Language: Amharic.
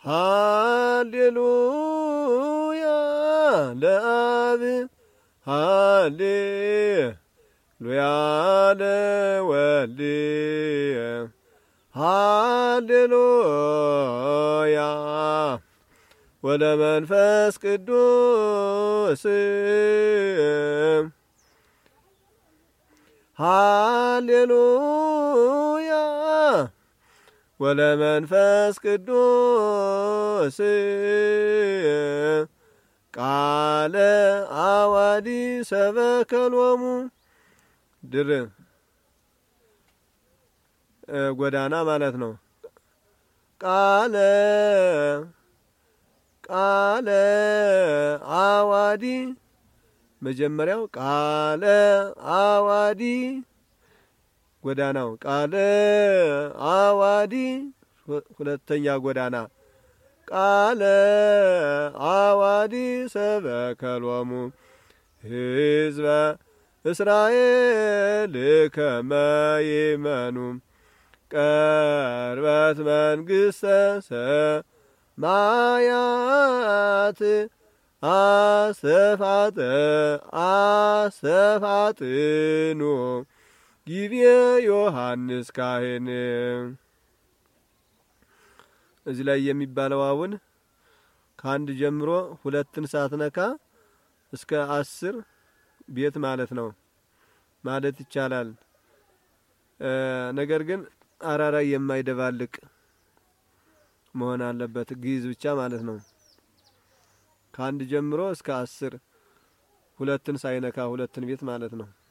ሃሌሉያ ለአብ ሃሌሉያ ለወልድ ሃሌሉያ ወለመንፈስ ቅዱስ ሃሌሉያ ወለመንፈስ ቅዱስ ቃለ አዋዲ ሰበከሎሙ ድር ጎዳና ማለት ነው። ቃለ ቃለ አዋዲ መጀመሪያው ቃለ አዋዲ ጎዳናው ቃለ አዋዲ ሁለተኛ ጎዳና ቃለ አዋዲ ሰበከሎሙ ሕዝበ እስራኤል ከመ ይመኑ ቀርበት መንግሥተ ሰማያት አሰፋጠ አሰፋጥኑ ጊዜ ዮሐንስ ካህን እዚህ ላይ የሚባለው አሁን ከአንድ ጀምሮ ሁለትን ሳትነካ እስከ አስር ቤት ማለት ነው ማለት ይቻላል። ነገር ግን አራራይ የማይደባልቅ መሆን አለበት። ግዕዝ ብቻ ማለት ነው። ከአንድ ጀምሮ እስከ አስር ሁለትን ሳይነካ ሁለትን ቤት ማለት ነው።